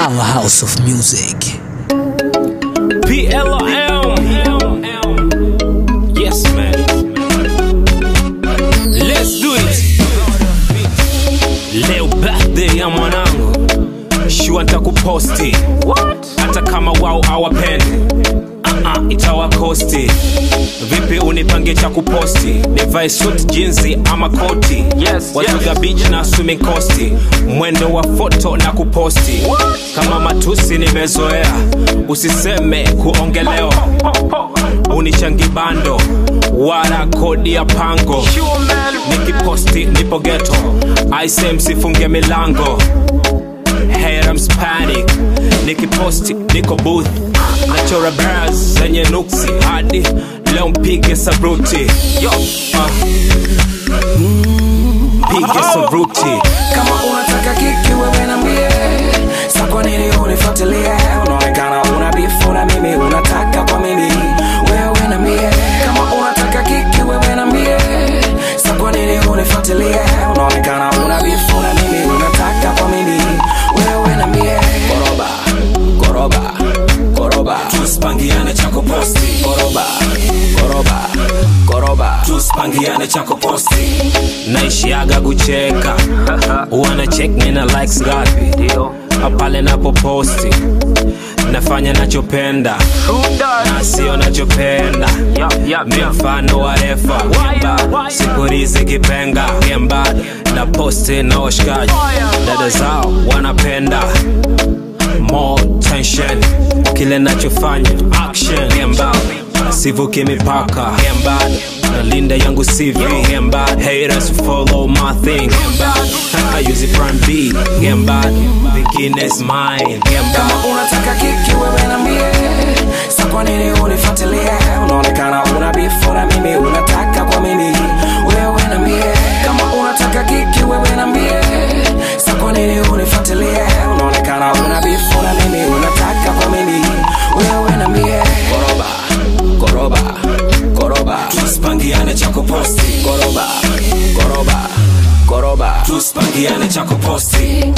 powerhouse of music. PLM. Yes, man. Let's do it. Leo birthday ya mwanangu, shua ntakuposti hata kama wao hawapendi uh-uh, itawakosti vipi unipange cha kuposti nivae suit jinsi ama koti Yes, watuga yes. beach na swimming costi mwendo wa foto na kuposti kama matusi nimezoea usiseme kuongelewa unichangi bando wala kodi ya pango nikiposti nipo geto aise msifunge milango Haters panic nikiposti niko booth nachora bars zenye nuksi hadi leo mpige sabruti Yo, uh. Mpige sabruti kama unataka kiki wewe na mie sa kwa nini unifuatilie unaonekana una bifu na mimi unataka kwa mimi wewe na mie kama unataka kiki wewe na mie sa kwa nini unifuatilie unaonekana una bifu na mimi unataka kwa mimi wewe na mie koroba koroba koroba tusipangiane cha kuposti koroba koroba koroba tusipangiane cha kuposti naishiaga kucheka wana check me na likes ngapi pale napoposti nafanya nachopenda na sio nachopenda mi mfano wa refa Gemba, siku hizi kipenga gemba na posti na washikaji dada zao wanapenda more tension kile nachofanya action gemba sivuki mipaka gemba nalinda yangu CV gemba haters follow my thing gemba I use it prime B gemba vingine is mine gemba kama unataka kiki wewe na mie sa kwa nini unifuatilie unaonekana una bifu na mimi unataka kwa mimi wewe na mie kama unataka kiki wewe na mie sa kwa nini unifuatilie unaonekana una bifu na mimi unataka kwa mimi wewe na mie koroba koroba koroba tusipangiane cha kuposti koroba koroba koroba tusipangiane cha kuposti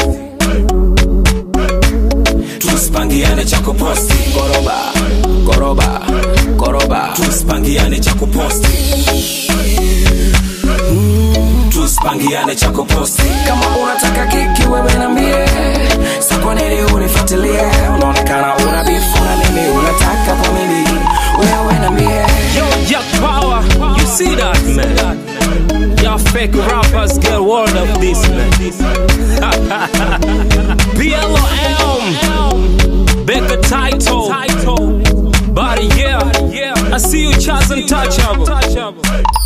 tusipangiane cha kuposti koroba koroba koroba tusipangiane cha kuposti tusipangiane cha kuposti kama unataka kiki wewe na mie sa kwa nini unifuatilie unaonekana una bifu na mimi unataka kwa mimi wewe na mie Yo, Jack Power, you see that, man? Y'all fake rappers get word of this, man. BLOM, Becca title, body, yeah. I see you, Chaz Untouchable.